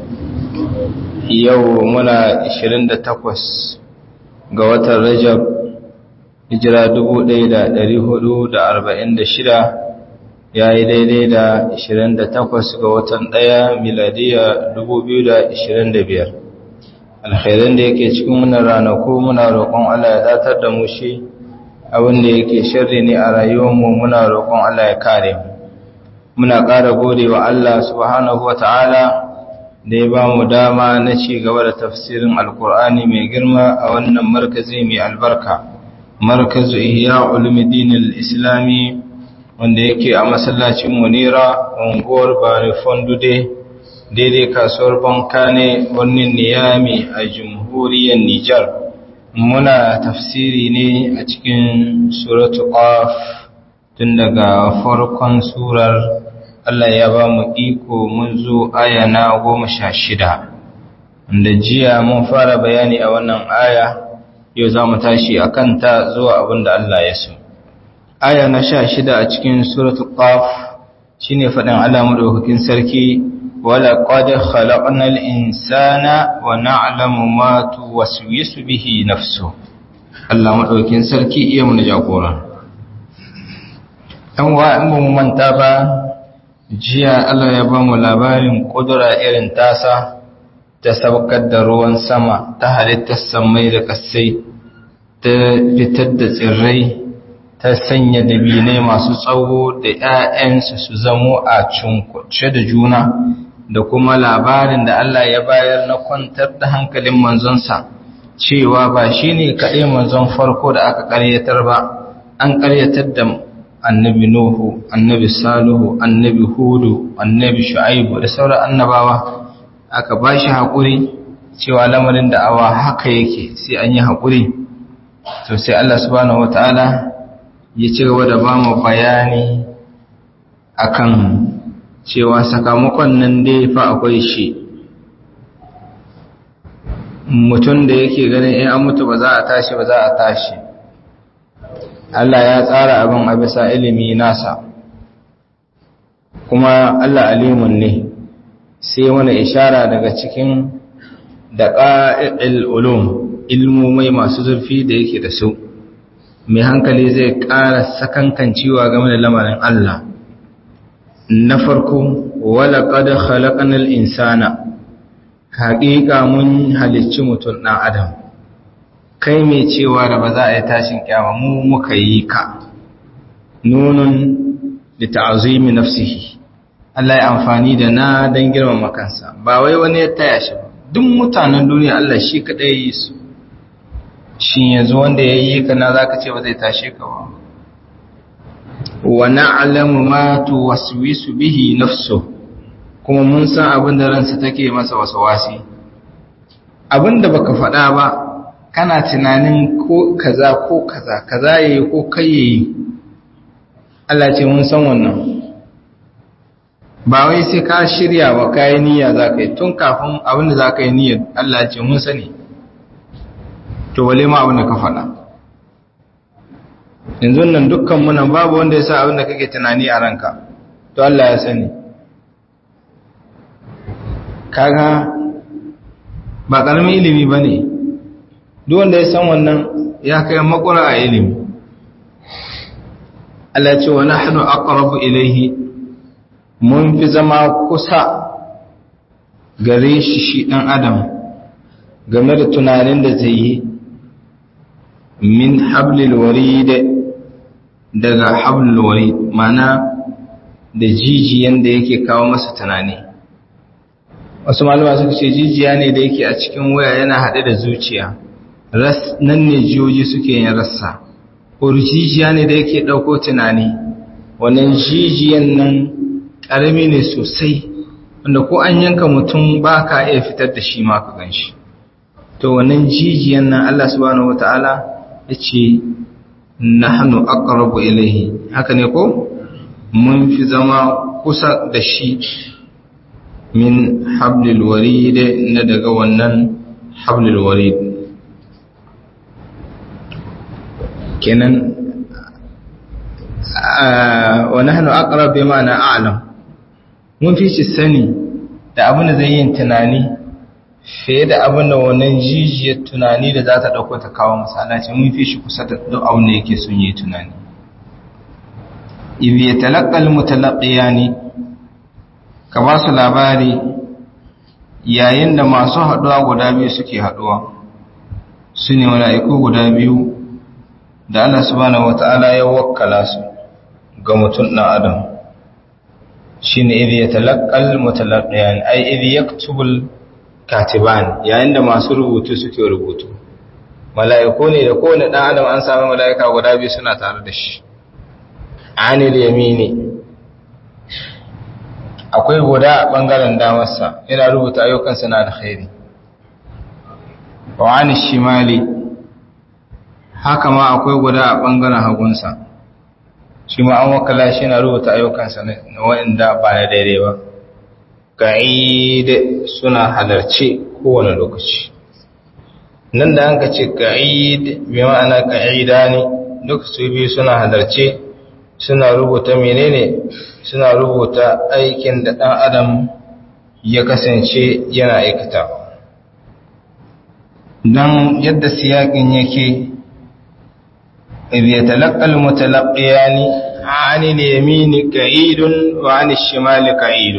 yau muna 28 ga watan rajab hijira 1446 ya yi daidai da 28 ga watan ɗaya miladiya 2025 alkhairan da yake cikin wannan ranaku muna roƙon Allah ya datar da mu shi abin da yake sharri ne a rayuwarmu muna roƙon Allah ya kare mu muna ƙara gode wa Allah subhanahu wa ta'ala da ya ba mu dama na ci gaba da tafsirin alkur'ani mai girma a wannan markazi mai albarka markazu ihya ulumuddin al-islami wanda yake a masallacin munira unguwar bani fondude daidai kasuwar bankane birnin niyami a jamhuriyar nijar muna tafsiri ne a cikin suratu qaf tun daga farkon surar Allah ya ba mu iko mun zo aya na goma sha shida da jiya mun fara bayani a wannan aya yau za mu tashi a kanta zuwa abin da Allah ya so aya na sha shida a cikin suratul qaf shine faɗin Allah madaukakin sarki wala qad khalaqnal insana wa na'lamu ma tuwaswisu bihi nafsu Allah madaukakin sarki iya mu jagora dan wa in mu manta ba jiya Allah ya ba mu labarin kudura irin tasa ta saukar da ruwan sama ta halittar samai da kasai ta fitar da tsirrai ta sanya dabinai masu tsawo da ‘ya'yansu su zamo a cunkuce da juna da kuma labarin da Allah ya bayar na kwantar da hankalin manzonsa cewa ba shi ne kaɗai manzon farko da aka ƙaryatar ba an ƙaryatar da annabi Nuhu, annabi Salihu, annabi Hudu, annabi Shu'aibu da sauran annabawa aka ba shi haƙuri cewa lamarin da awa haka yake sai an yi haƙuri to sai Allah subhanahu wataala ya ci gaba da ba mu bayani akan cewa sakamakon nan dai fa akwai shi mutum da yake ganin in an mutu ba za a tashi ba za a tashi Allah ya tsara abin a bisa ilimi nasa kuma Allah alimun ne sai wani ishara daga cikin da ƙa'il ulum ilmomai masu zurfi da yake da su mai hankali zai ƙara sakankancewa game da lamarin Allah na farko wala qad khalaqnal insana haƙiƙa mun halicci mutum ɗan adam kai mai cewa da ba za a yi tashin kyama mu muka yi ka nunun da ta'azimi nafsihi Allah ya amfani da na don girmama kansa ba wai wani ya taya shi ba duk mutanen duniya Allah shi kaɗai yi su shi yanzu wanda ya yi ka na za ka ce ba zai tashe ka ba wa na'lamu ma tuwaswisu bihi nafsu kuma mun san abin da ransa take masa wasawasi abin da baka faɗa ba kana tunanin ko kaza ko kaza kaza yayi ko kai yayi Allah ce mun san wannan ba wai sai ka shirya wa kai niyya zaka yi tun kafin abin da zaka yi niyya Allah ce mun sani to wale ma abin da ka faɗa yanzu nan dukkan mu nan babu wanda ya sa abin da kake tunani a ranka to Allah ya sani kaga ba karamin ilimi bane duk wanda ya san wannan ya kai makura a ilimi Allah ce wa nahnu aqrabu ilayhi mun fi zama kusa gare shi shi dan adam game da tunanin da zai yi min hablil warid daga hablil warid mana da jijiyan da yake kawo masa tunani wasu malama suka ce jijiya ne da yake a cikin waya yana haɗe da zuciya nan ne jiyoyi suke yin rassa jijiya ne da yake ɗauko tunani wannan jijiyan nan ƙarami ne sosai wanda ko an yanka mutum ba ka iya fitar da shi ma ka gan shi to wannan jijiyan nan Allah subhanahu wata'ala ya ce nahnu aqrabu ilayhi haka ne ko mun fi zama kusa da shi min hablil warid na daga wannan hablil warid kenan wa nahnu aqrab bima na a'lam mun fi shi sani da abin da zai yin tunani fiye da abin da wannan jijiyar tunani da za ta ɗauko ta kawo masalaci mun fi shi kusa da duk abin da yake sun yi tunani ibi ya talakkal mutalaƙiya ne ka ba su labari yayin da masu haɗuwa guda biyu suke haɗuwa su ne mala'iku guda biyu da Allah subhanahu wata'ala ya wakkala su ga mutum ɗan adam shi ne ibi ya talakkal mutalaƙiya ne ai ibi ya tubul katiban yayin da masu rubutu suke rubutu mala'iku ne da kowane ɗan adam an sami mala'ika guda biyu suna tare da shi anil yamini akwai guda a ɓangaren damarsa yana rubuta ayyukansa na alkhairi wa anil shimali haka ma akwai guda a ɓangaren hagunsa shi ma an wakala shi na rubuta ayyukansa na waɗanda ba na daidai ba ka'id suna halarce kowane lokaci nan da an ka ce ka'id bi ma'ana ka'ida ne duk su biyu suna halarce suna rubuta menene suna rubuta aikin da ɗan adam ya kasance yana aikata don yadda siyakin yake إذ يتلقى المتلقيان عن اليمين كعيد وعن الشمال كعيد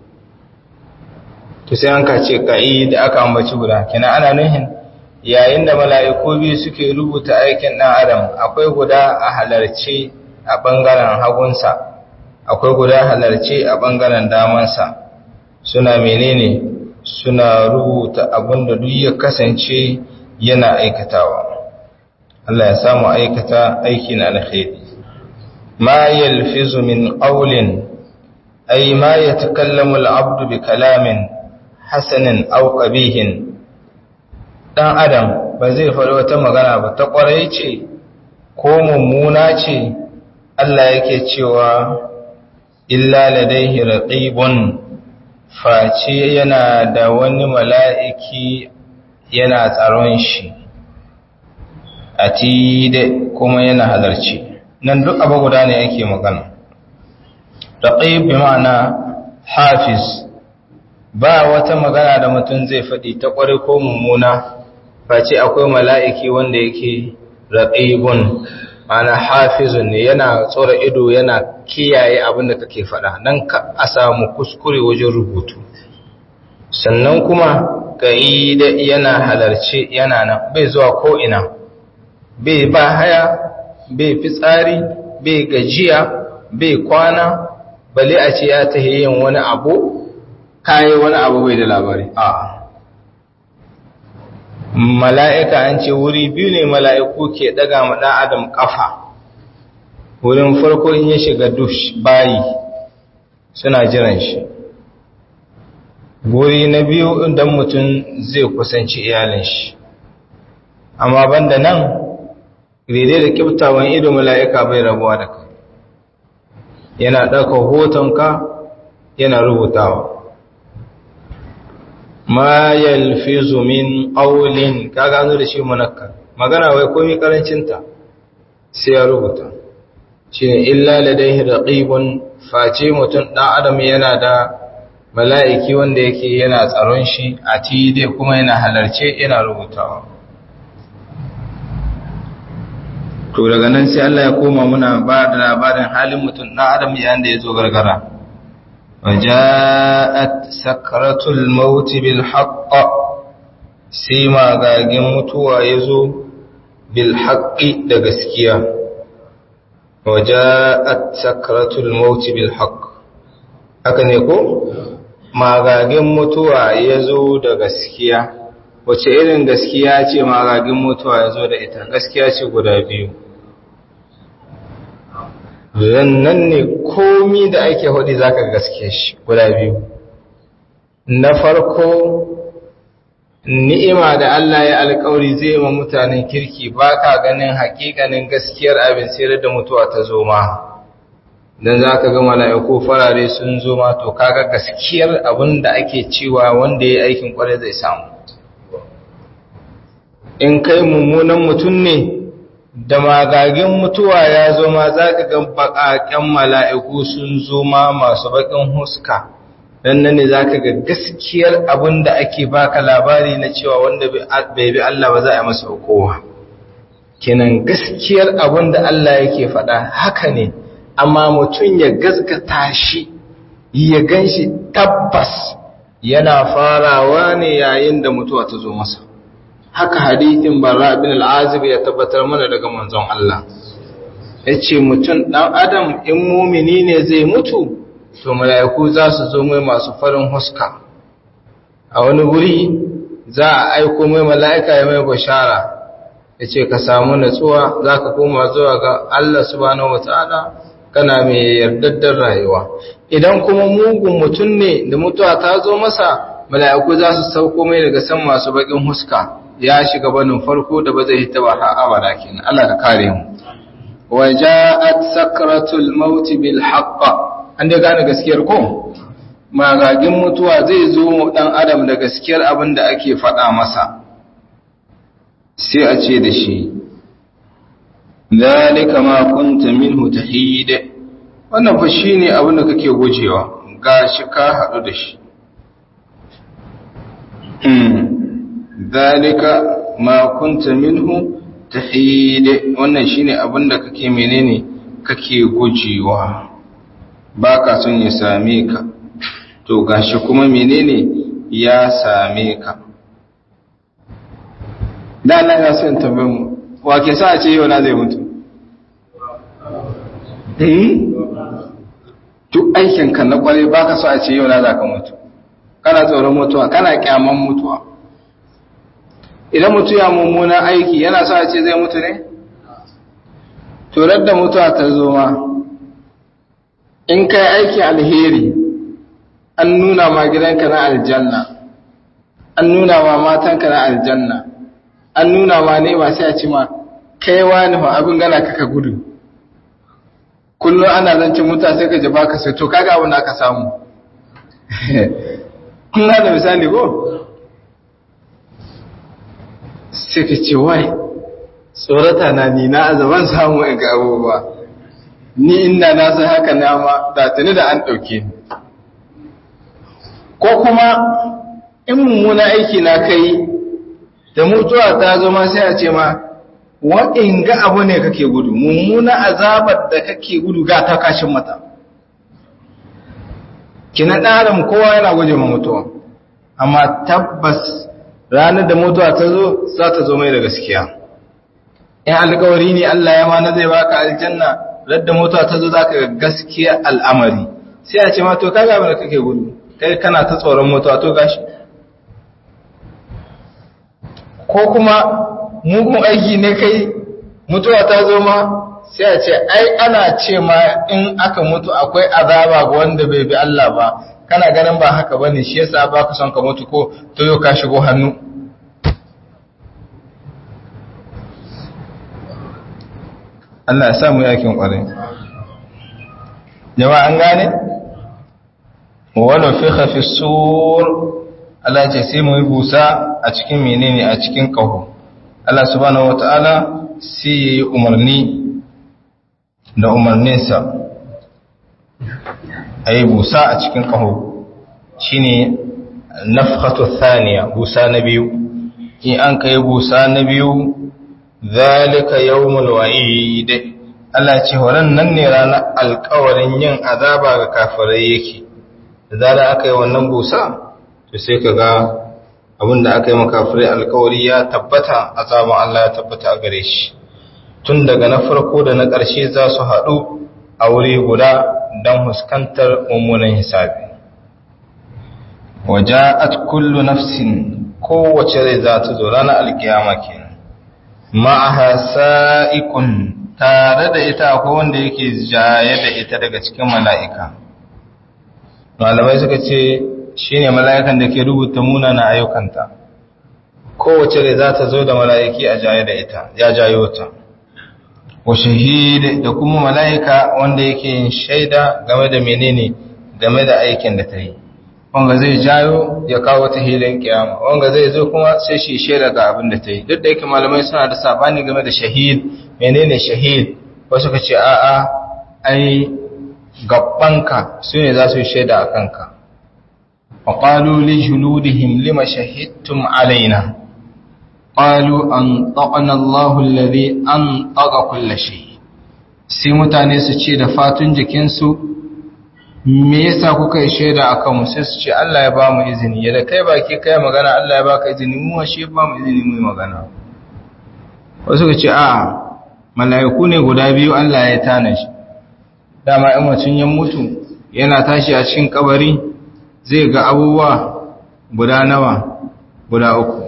to sai an kace ka'id aka ambaci guda kina ana nuhin yayin da mala'iku biyu suke rubuta aikin dan adam akwai guda a halarce a bangaren hagunsa akwai guda halarce a bangaren damansa suna menene suna rubuta abinda duk ya kasance yana aikatawa Allah ya samu aikata aiki na alkhairi ma yalfizu min qawlin ay ma yatakallamu al-'abdu bi kalamin hasanin aw qabihin dan adam ba zai faɗi wata magana ba ta ƙwarai ce ko mummuna ce Allah yake cewa illa ladaihi raqibun face yana da wani mala'iki yana tsaron shi atide kuma yana halarci nan duk abu guda ne yake magana raqib bi ma'ana hafiz ba wata magana da mutum zai faɗi ta ƙware ko mummuna face akwai mala'iki wanda yake raqibun ma'ana hafizun ne yana tsora ido yana kiyaye abin da kake faɗa nan ka a samu kuskure wajen rubutu sannan kuma ka'ida yana halarci yana nan bai zuwa ko ina bai ba haya bai fitsari bai gajiya bai kwana bale a ce ya tahi yin wani abu kayi wani abu bai da labari a mala'ika an ce wuri biyu ne mala'iku ke daga ma ɗan adam ƙafa wurin farko in ya shiga dush bayi suna jiran shi wuri na biyu idan mutum zai kusanci iyalin shi amma banda nan daidai da kiftawan ido mala'ika bai rabuwa da kai yana ɗauka hotonka yana rubutawa ma yalfizu min qawlin ka gano da shi munakkar magana wai komai karancinta sai ya rubuta shine illa ladaihi raqibun face mutum dan adam yana da mala'iki wanda yake yana tsaron shi a tide kuma yana halarce yana rubutawa to daga nan sai Allah ya koma muna ba da labarin halin mutum ɗan adam yayin da ya zo gargara waja'at sakratul maut bil haqq sai magagin mutuwa yazo bil haqqi da gaskiya waja'at sakratul maut bil haqq haka ne ko magagin mutuwa yazo da gaskiya wace irin gaskiya ce magagin mutuwa yazo da ita gaskiya ce guda biyu nan ne komi da ake hudu za ka gaske shi guda biyu na farko ni'ima da Allah ya alkawari zai ma mutanen kirki ba ka ganin hakikanin gaskiyar abin sai da mutuwa ta zo ma don za ka ga mala'iku farare sun zo ma to kaga gaskiyar abin da ake cewa wanda ya aikin kwarai zai samu in kai mummunan mutum ne da magagin mutuwa ya zo ma za ka ga baƙaƙen mala'iku sun zo ma masu baƙin huska dan nan ne zaka ga gaskiyar abin da ake baka labari na cewa wanda bai bi Allah ba za a masa hukuma kenan gaskiyar abin da Allah yake faɗa haka ne amma mutum ya gaskata shi ya ganshi tabbas yana farawa ne yayin da mutuwa ta zo masa haka hadithin barra bin al-azib ya tabbatar mana daga manzon Allah yace mutum dan adam in mumini ne zai mutu to mala'iku za su zo mai masu farin huska a wani wuri za a aiko mai mala'ika ya mai bashara ya ce ka samu natsuwa za ka koma zuwa ga Allah subhanahu wa ta'ala kana mai yardaddar rayuwa idan kuma mugun mutum ne da mutuwa ta zo masa mala'iku za su sauko mai daga san masu bakin huska ya shiga banin farko da ba zai hita ba har abada kenan Allah ka kare mu wa ja'at sakratul maut bil haqq an dai gane gaskiyar ko magagin mutuwa zai zo mu dan adam da gaskiyar abin da ake faɗa masa sai a ce da shi zalika ma kunta minhu tahid wannan fa shine abin da kake gujewa gashi ka hadu da shi zalika ma kunta minhu tahid wannan shine abin da kake menene kake gujewa baka son ya same ka to gashi kuma menene ya same ka da na ya son tambayin mu wa ke sa a ce yau na zai mutu duk aikinka na kwarai ba ka so a ce yau na za ka mutu kana tsoron mutuwa kana kyaman mutuwa idan mutu ya mummuna aiki yana so a ce zai mutu ne turar da mutuwa ta zo ma in kai aiki alheri an nuna ma gidanka na aljanna an nuna ma matanka na aljanna an nuna ma ne ba sai a ci ma kai wani ma abin gana kaka gudu kullum ana zancin muta sai ka ji baka sai to kaga abin da aka samu kun da misali ko sai ka ce wai tsorata na ni na azaban samu in ga abubuwa ni inda na san haka na ma da tuni da an ɗauke ni ko kuma in mummuna aiki na kai da mutuwa ta zo ma sai a ce ma wa'in ga abu ne kake gudu mummuna azabar da kake gudu ga ta kashin mata kina ɗarin kowa yana guje ma mutuwa amma tabbas ranar da mutuwa ta zo za ta zo mai da gaskiya in alkawari ne Allah ya mana zai baka aljanna radda mutuwa ta zo za ka ga gaskiya al'amari sai a ce ma to kaga abin da kake gudu kai kana ta tsoron mutuwa to gashi ko kuma mugun aiki ne kai mutuwa ta zo ma sai a ce ai ana ce ma in aka mutu akwai azaba ga wanda bai bi Allah ba kana ganin ba haka bane shi yasa ba ka son ka mutu ko to yau ka shigo hannu Allah ya sa mu yakin kwarai jama'a an gane wa nufikha fi sur Allah ce sai mu yi busa a cikin menene a cikin kaho Allah subhanahu wataala sai ya yi umarni da umarninsa a yi busa a cikin kaho shine nafkhatu thaniya busa na biyu in an kai busa na biyu zalika yawmul wa'id Allah ce horon nan ne ranar alkawarin yin azaba ga kafirai yake da zara aka yi wannan busa to sai ka ga abinda aka yi makafirai alkawari ya tabbata azaban Allah ya tabbata a gare shi tun daga na farko da na ƙarshe za su haɗu a wuri guda don huskantar mummunan hisabi waja'at kullu nafsin kowace rai za ta zo ranar alkiyama kenan ma'aha sa'ikun tare da ita ko wanda yake jaye da ita daga cikin mala'ika malamai suka ce shine mala'ikan da ke rubuta munana ayyukanta kowace rai za ta zo da mala'iki a jaye da ita ya jayo ta wa shahid da kuma mala'ika wanda yake yin shaida game da menene game da aikin da ta yi wanga zai jayo ya kawo ta hilin kiyama wanga zai zo kuma sai shi shaida ga abin da ta yi duk da yake malamai suna da sabani game da shahid menene shahid wasu ka ce a'a ai gabbanka su ne za su yi shaida a kanka wa qalu li juludihim lima shahidtum alaina qalu an taqana Allahu alladhi an taqa kull shay sai mutane su ce da fatun jikinsu me yasa kuka yi shaida akan mu sai su ce Allah ya ba mu izini ya da kai baki kai magana Allah ya baka izini mu shi ba mu izini mu yi magana wasu ka ce a mala'iku ne guda biyu Allah ya tana shi dama in mutum ya mutu yana tashi a cikin kabari zai ga abubuwa guda nawa guda uku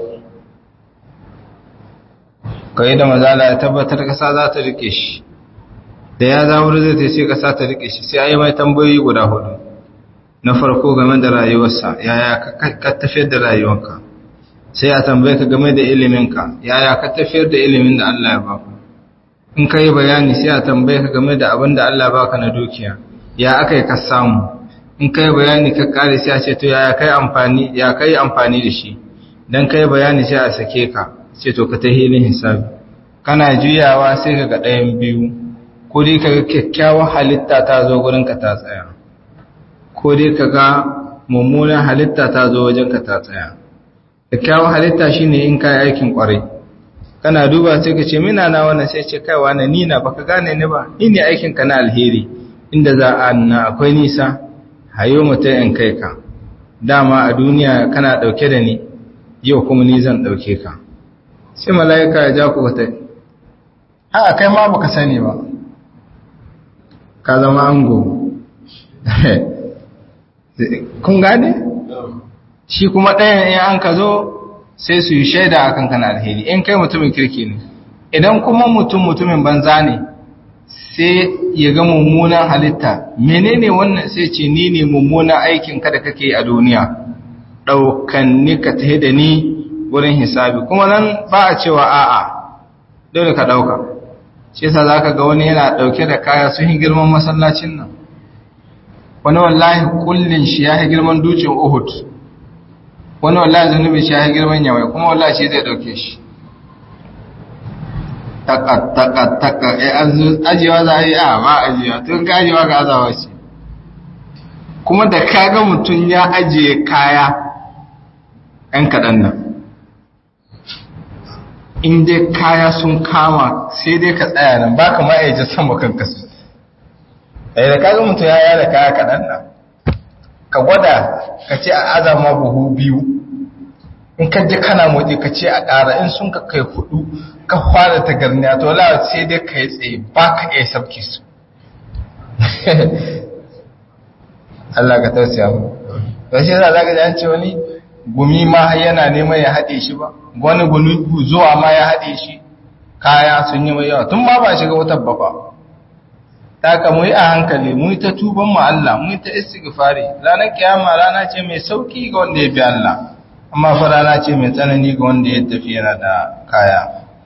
kai da mazala ya tabbatar kasa za ta rike shi da ya za wuri zai sai kasa ta rike shi sai a yi mai tambayoyi guda hudu na farko game da rayuwarsa yaya ka tafiyar da rayuwarka sai a tambaye ka game da iliminka yaya ka tafiyar da ilimin da Allah ya baka in ka yi bayani sai a tambaye ka game da abin da Allah baka na dukiya ya aka yi ka samu in ka yi bayani ka kare sai a ce to yaya kai amfani ya kai amfani da shi dan kai bayani sai a sake ka sai to ka ta hilin hisabi kana juyawa sai ka ga ɗayan biyu ko dai ka ga kyakkyawar halitta ta zo gurin ka ta tsaya ko dai ka ga mummunan halitta ta zo wajen ka ta tsaya kyakkyawar halitta shine in kai aikin kwarai kana duba sai ka ce mina na wannan sai ce kai wani ni na baka gane ni ba ni ne aikin ka na alheri inda za a na akwai nisa hayo mutum in kai ka dama a duniya kana dauke da ni yau kuma ni zan dauke ka sai mala'ika ya ja ku ta a kai ma baka sani ba ka zama ango kun gane shi kuma ɗayan in an ka zo sai su yi shaida a kan kana alheri in kai mutumin kirki ne idan kuma mutum mutumin banza ne sai ya ga mummunan halitta menene wannan sai ce ni ne mummunan aikin ka da kake a duniya ɗaukan ni ka tahi da ni wurin hisabi kuma nan ba a cewa a'a dole ka ɗauka shi yasa za ka ga wani yana ɗauke da kaya sun yi girman masallacin nan wani wallahi kullin shi ya yi girman dutsen uhud wani wallahi zunubi shi ya girman yawai kuma wallahi shi zai dauke shi taka taka taka eh ajiyewa za a yi a ba ajiyewa tun ka ajiyewa ga azawa ce kuma da kaga mutum ya ajiye kaya ɗan kaɗan nan in dai kaya sun kama sai dai ka tsaya nan ba ka ma'aijin sama kan kasu ɗaya da kaga mutum ya yada kaya kaɗan nan ka gwada ka ce a azama buhu biyu in ka je kana motsi ka ce a ƙara in sun ka kai hudu ka fara ta garniya to la sai dai ka yi tsaye ba ka iya sabki su Allah ka tausaya mu to shi yasa zaka ji an ce wani gumi ma yana neman ya haɗe shi ba wani gumi zuwa ma ya haɗe shi kaya sun yi mai yawa tun ma ba shiga wutar ba fa ta ka mu yi a hankali mu yi ta tuban mu Allah mu yi ta istighfari ranar kiyama rana ce mai sauki ga wanda ya bi Allah amma fa rana ce mai tsanani ga wanda ya tafi yana da kaya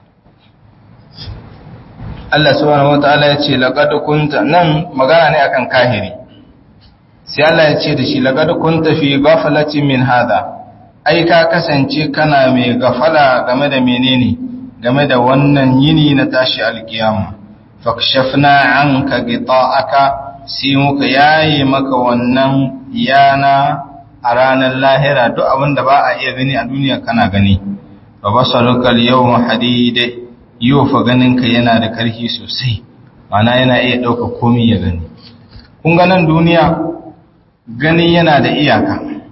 Allah subhanahu wataala ya ce laqad kunta nan magana ne akan kahiri sai Allah ya ce da shi laqad kunta fi ghaflatin min hada ai ka kasance kana mai gafala game da menene game da wannan yini na tashi alkiyama fakshafna anka gita'aka sai muka yaye maka wannan yana a ranar lahira duk abin da ba a iya gani a duniya kana gani ba basaruka yawma hadide yau fa ganinka yana da karfi sosai mana yana iya ɗauka komai ya gani kun ga nan duniya gani yana da iyaka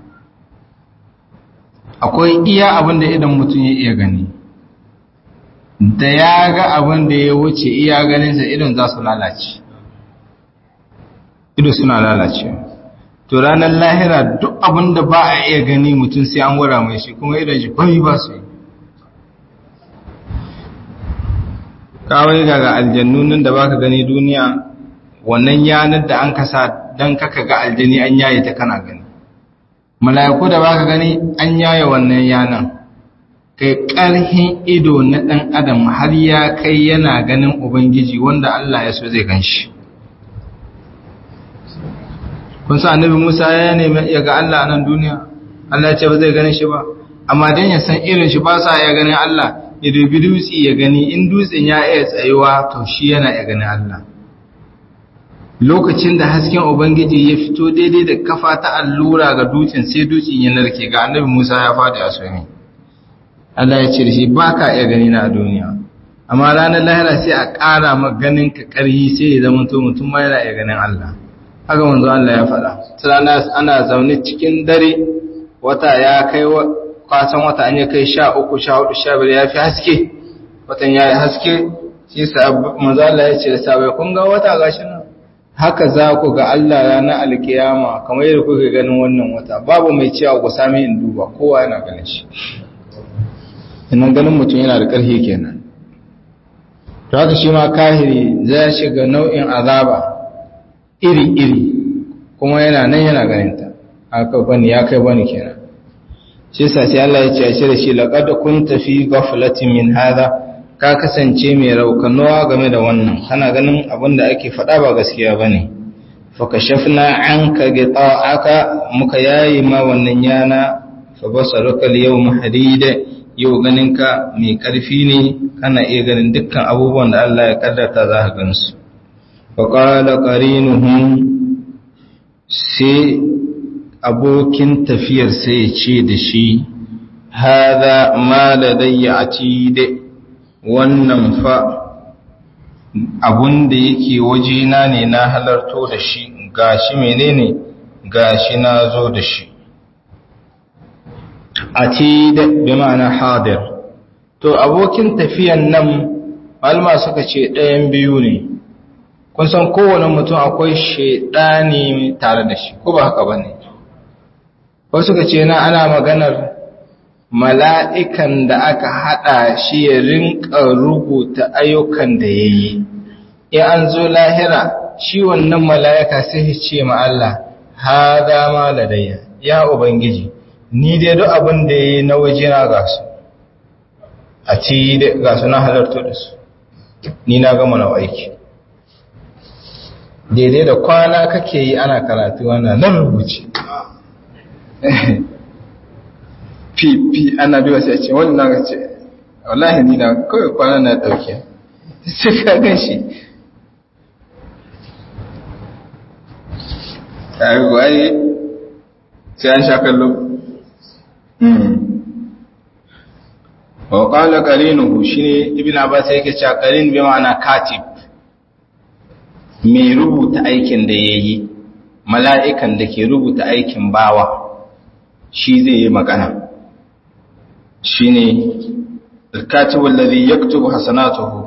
akwai iya abin da idan mutum ya iya gani da ya ga abin da ya wuce iya ganinsa idon za su lalace ido suna lalace to ranar lahira duk abin da ba a iya gani mutum sai an gwada mai shi kuma idon shi bami ba su yi kawai ga aljannu nan da baka gani duniya wannan yanar da an kasa don kaka ga aljani an yaye ta kana gani mala'iku da baka gani an yaye wannan yanan kai ƙarhin ido na ɗan adam har ya kai yana ganin ubangiji wanda Allah ya so zai gan shi kun sa annabi Musa ya nemi ya ga Allah a nan duniya Allah ya ce ba zai gani shi ba amma dan ya san irin shi ba sa ya ganin Allah ya dubi dutse ya gani in dutsen ya iya tsayuwa to shi yana iya ganin Allah lokacin da hasken ubangiji ya fito daidai da kafa ta allura ga dutsen sai dutsen ya narke ga annabi Musa ya fadi a sumi Allah ya ce da shi baka iya gani na a duniya amma ranar lahira sai a ƙara ma ganin ka ƙarhi sai ya zama to mutum ma yana iya ganin Allah haka manzo Allah ya faɗa tsana ana zaune cikin dare wata ya kai kwasan wata an ya kai sha uku sha hudu sha biyar ya fi haske watan ya yi haske shi sa manzo Allah ya ce da sabai kun ga wata gashi nan haka za ku ga Allah ranar alkiyama kamar yadda kuka ganin wannan wata babu mai cewa ku sami in duba kowa yana ganin shi inan ganin mutum yana da ƙarfi kenan to haka shi ma kahiri zai shiga nau'in azaba iri-iri kuma yana nan yana ganinta haka bani ya kai bani kenan shi sa sai Allah ya ce a shirya shi laqad kunta fi ghaflatin min hadha ka kasance mai raukanuwa game da wannan kana ganin abin da ake faɗa ba gaskiya bane fa kashafna anka aka muka yayi ma wannan yana fa basaruka al-yawma hadida yau ganinka mai ƙarfi ne kana iya ganin dukkan abubuwan da Allah ya kaddarta za ka gansu faƙala ƙarinuhun sai abokin tafiyar sai ya ce da shi haza ma ladayya a cide wannan fa abun da yake wajena ne na halarto da shi gashi menene gashi na zo da shi atid bi ma'ana hadir to abokin tafiyan nan malma suka ce ɗayan biyu ne kun san kowane mutum akwai shaidani tare da shi ko ba haka bane ko suka ce na ana maganar mala'ikan da aka hada shi ya rinka rubuta ayyukan da yayi in an zo lahira shi wannan mala'ika sai ya ce ma Allah hada ma ladayya ya ubangiji ni dai duk abin da ya yi na waje na gasu a ci gasu na halarta da su ni na gama na aiki daidai da kwana kake yi ana karatu wana nan rubuce fi ana biwa sai ce wani na ce wallahi ni na kawai kwana na dauke sai ka gan shi ai sai an sha kallo wa qala qarinuhu shine ibn abbas yake cewa qarin bi ma'ana katib mai rubuta aikin da yayi mala'ikan da ke rubuta aikin bawa shi zai yi magana shine al-katib alladhi yaktubu hasanatuhu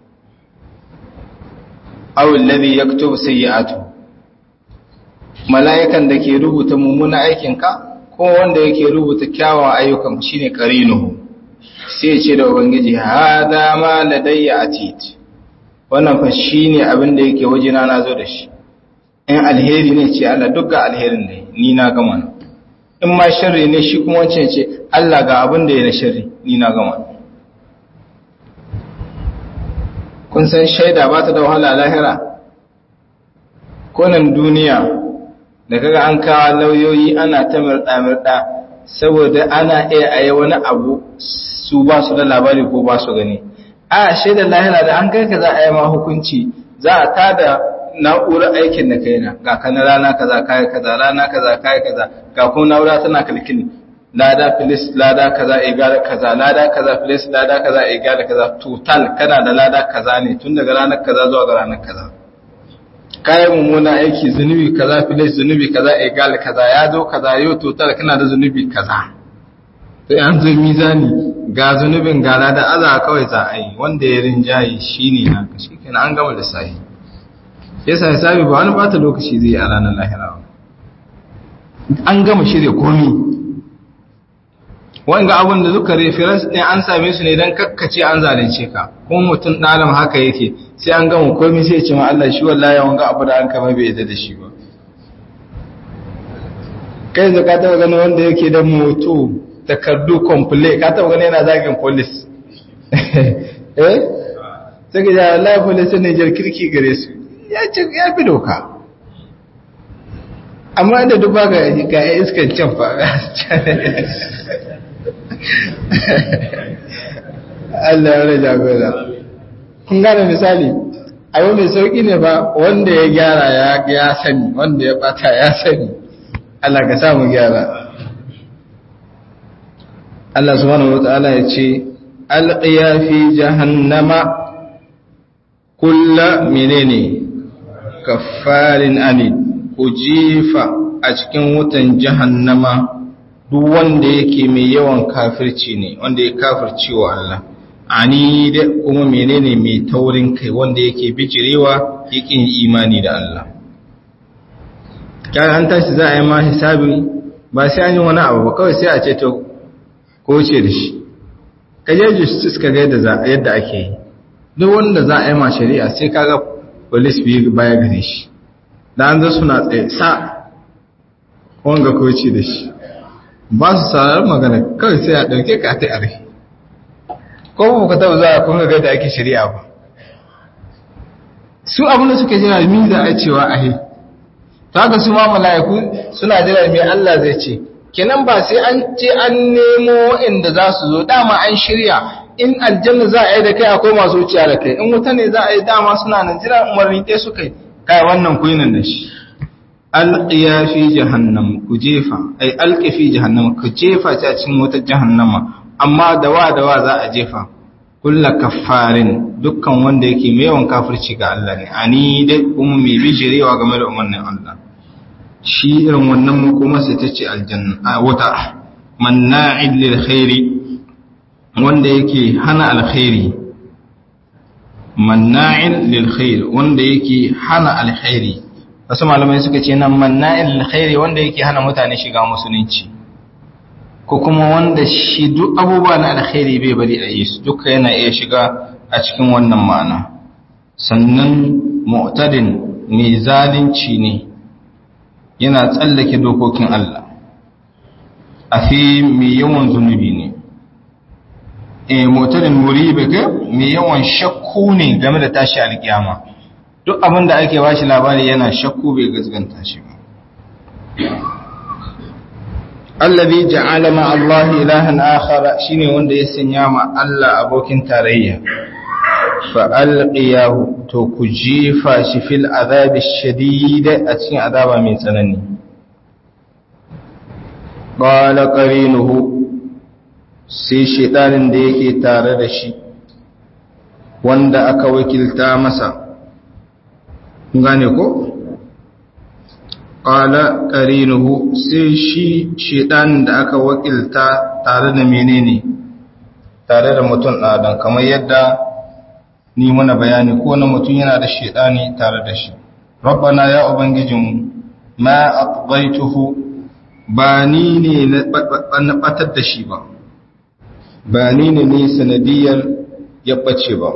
aw alladhi yaktubu sayyi'atuhu mala'ikan da ke rubuta mummuna aikinka ko wanda yake rubuta kyawawan ayyukan shine qarinuhu sai ce da ubangiji hada ma ladayya atid wannan fa shine abin da yake wajena na zo da shi in alheri ne ce Allah duk ga alherin ne ni na gama in ma sharri ne shi kuma wancan ce Allah ga abin da ya na sharri ni na gama kun san shaida ba ta da wahala lahira konan duniya da kaga an kawo lauyoyi ana ta mirɗa-mirɗa saboda ana iya a yi wani abu su ba su da labari ko ba su gani a shaidar lahira da an kai ka za a yi ma hukunci za a tada na'urar aikin da kaina ga kana rana kaza kai kaza rana kaza kai kaza ga kuma na'ura tana kalkin lada filis lada kaza igala kaza lada kaza filis lada kaza igala kaza total kana da lada kaza ne tun daga ranar kaza zuwa ga ranar kaza kayan mummuna aiki zunubi kaza filis zunubi kaza egal kaza ya zo kaza yau total kana da zunubi kaza sai an zo mizani ga zunubin gala da aza kawai za a yi wanda ya rinjaye shi ne na shi kenan an gama da sahi yasa hisabi ba wani bata lokaci zai a ranar lahira an gama shirya komi wanga abin da duka reference ɗin an same su ne don kakkace an zalunce ka kuma mutum ɗalam haka yake sai an gama komi sai ce ma Allah shi wallahi wanga abu da an kama bai yadda da shi ba kai da ka taba gani wanda yake da moto takardu komple ka taba gani yana zagin police eh sai ga wallahi police ne jar kirki gare su ya ce ya fi doka amma da duba ga ga iskan can fa Allah ya raja gora kun gane misali abu mai sauƙi ne ba wanda ya gyara ya sani wanda ya bata ya sani Allah ka samu gyara Allah subhanahu wata'ala ya ce alqiya fi jahannama kulla menene kaffarin anid ku jifa a cikin wutan jahannama duk wanda yake mai yawan kafirci ne wanda ya kafirci wa Allah ani da kuma menene mai taurin kai wanda yake bijirewa yake imani da Allah kaga an tashi za a yi ma hisabi ba sai an yi wani abu ba kawai sai a ce to ko ce da shi ka je justice ka ga yadda yadda ake yi duk wanda za a yi ma shari'a sai kaga police bi baya gare shi da an zo suna tsaye sa wanga ko ce da shi ba su sarar magana kawai sai a ɗauke ka ta are ko ba ka taɓa zuwa kun ga da ake shari'a ba su abin da suke jira mi za a cewa ahe to haka su ma mala'iku suna jira me Allah zai ce kenan ba sai an ce an nemo inda za su zo dama an shirya in aljanna za a yi da kai akwai masu wuciya da kai in wuta ne za a yi dama suna nan jira umarni ɗaya su kai kai wannan kuyinan da shi alqiya fi jahannam ku jefa ai alqi fi jahannam ku jefa ta cikin wata jahannama amma da wa da wa za a jefa kulla kaffarin dukkan wanda yake mai yawan kafirci ga Allah ne ani dai kuma mai bijirewa game da umarnin Allah shi irin wannan makoma sai ta ce aljanna a wata manna'id lil khairi wanda yake hana alkhairi manna'in lil khair wanda yake hana alkhairi wasu malamai suka ce nan manna'in lil khairi wanda yake hana mutane shiga musulunci ko kuma wanda shi duk abubuwa na alkhairi bai bari a yi su duka yana iya shiga a cikin wannan ma'ana sannan mu'tadin mai zalunci ne yana tsallake dokokin Allah a fi mai yawan zunubi ne e mu'tadin muribe ga mai yawan shakku ne game da tashi alkiyama duk abin da ake bashi labari yana shakku bai gazganta shi ba allazi ja'ala ma Allah ilahan akhara shine wanda ya sanya ma Allah abokin tarayya fa alqiyahu to ku jifa shi fil azabi shadid a cikin azaba mai tsanani qala qarinuhu sai shedanin da yake tare da shi wanda aka wakilta masa gane ko ƙala ƙarinuhu sai shi shiɗan da aka wakilta tare da menene tare da mutum ɗadan kamar yadda ni mana bayani ko na mutum yana da shiɗani tare da shi rabbana ya ubangijinmu ma aqbaituhu ba ni ne na batar da shi ba ba ni ne ne sanadiyar ya ɓace ba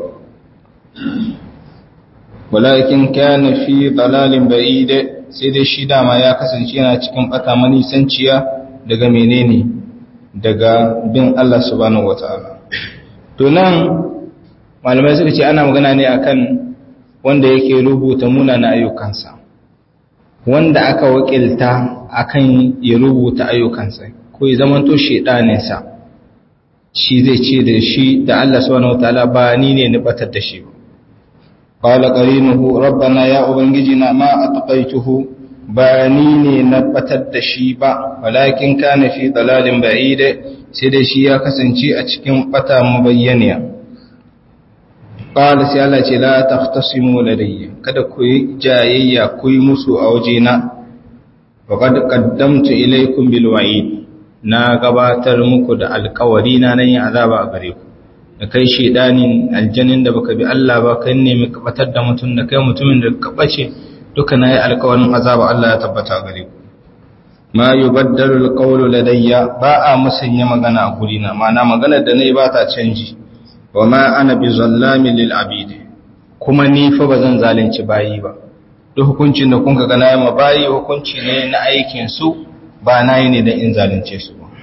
walakin kana fi dalalin ba'ide sai dai shi dama ya kasance yana cikin bata manisanciya daga menene daga bin Allah subhanahu wataala to nan malamai suka ce ana magana ne akan wanda yake rubuta munana ayyukansa wanda aka wakilta akan ya rubuta ayyukansa ko ya zamanto shedaninsa shi zai ce da shi da Allah subhanahu wataala ba ni ne ni batar da shi ba qala qarinuhu rabbana ya ubangijina ma atqaituhu ba ni ne na batar da shi ba walakin kana fi dalalin ba'id sai da shi ya kasance a cikin bata mabayyaniya qala sai Allah ce la tahtasimu ladayya kada ku yi jayayya ku yi musu a wajena wa qad qaddamtu ilaykum bil wa'id na gabatar muku da alkawari na nan yin azaba a gare ku da kai shedanin aljanin da baka bi Allah ba kai ne mai kabatar da mutum da kai mutumin da ka bace duka na yi alkawarin azaba Allah ya tabbata gare ku ma yubaddalu alqawlu ladayya ba a musanya magana a guri na ma'ana maganar da nayi ba ta canji wa ma ana bi zallami lil abid kuma ni fa bazan zalunci bayi ba duk hukuncin da kun ga na yi ma bayi hukunci ne na aikin su ba na yi ne da in zalunce su ba